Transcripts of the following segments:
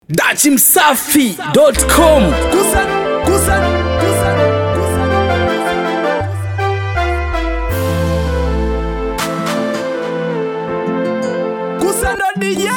dachimsafi.com Kusa, kusa, kusa, kusa. Kusa ndo DJ.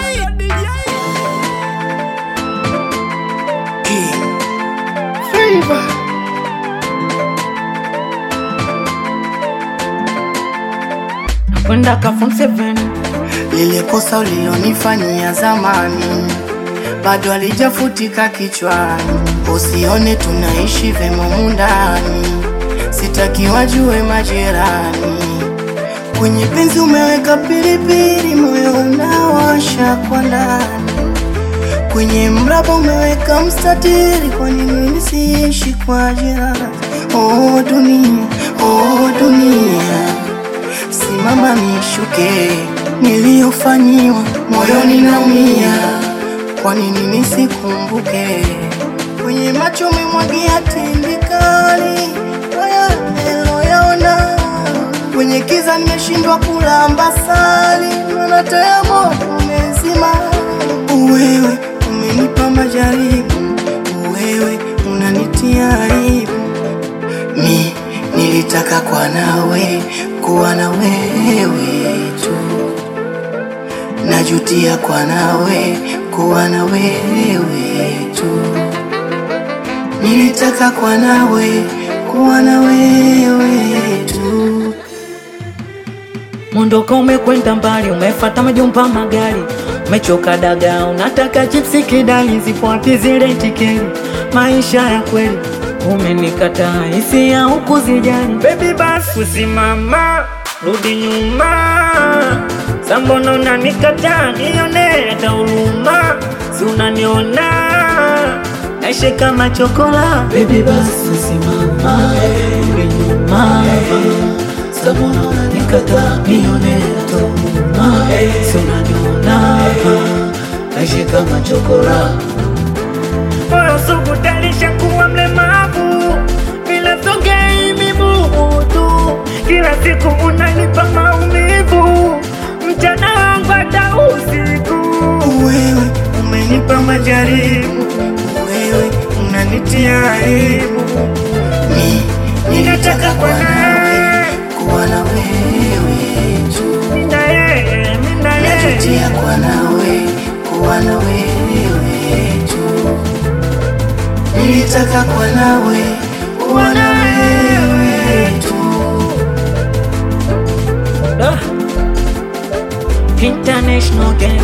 kwenda ka form 7 lile kosa ulilonifanyia zamani bado alijafutika kichwani, usione tunaishi vema mundani, sitaki wajue majirani. Kwenye penzi umeweka pilipili, moyo unawasha kwa ndani. Kwenye mraba umeweka mstatiri, kwa nini nisiishi kwa jirani? Oh dunia, oh dunia simama nishuke, niliyofanyiwa moyoni naumia, kwa nini nisikumbuke? Kwenye macho umemwagia tindikali, haya niloyaona, kwenye kiza nimeshindwa kulamba sali, maana taa moto umezima. Wewe umenipa majaribu, wewe unanitia aibu mi nilitaka kwa nawe kuwa na wewe tu, najutia kwa nawe kuwa na wewe tu, nilitaka kwa nawe kuwa na wewe tu. mondoka umekwenda mbali umefata majumba magari umechoka daga unataka chipsi kidali zipo wapi zile tikeli maisha ya kweli umenikataa hisia huku zijali bebi basi usimama rudi nyuma sambono unanikataa nione hata huruma si unaniona naishi kama chokola bebi basi usimama rudi nyuma sambono unanikataa nione hata huruma si unaniona naishi kama chokola moyo sugu talisha kuwa mlemavu bila sogei mibutu kila siku unanipa maumivu mchana wangu hata usiku Wewe umenipa majaribu, wewe unanitia aibu. Mi ninataka kwa nawe kuwa na wewe tu, mina yeye mina yeye najutia kwa nawe kuwa na wewe tu, nilitaka kwa nawe kuwa na wewe tu. Ah. International gang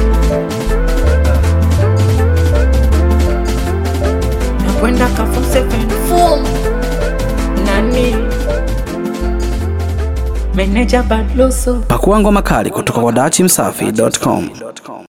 nakwenda ka form 7 form nani meneja badloso pakua ngoma kali kutoka kwa dachimsafi.com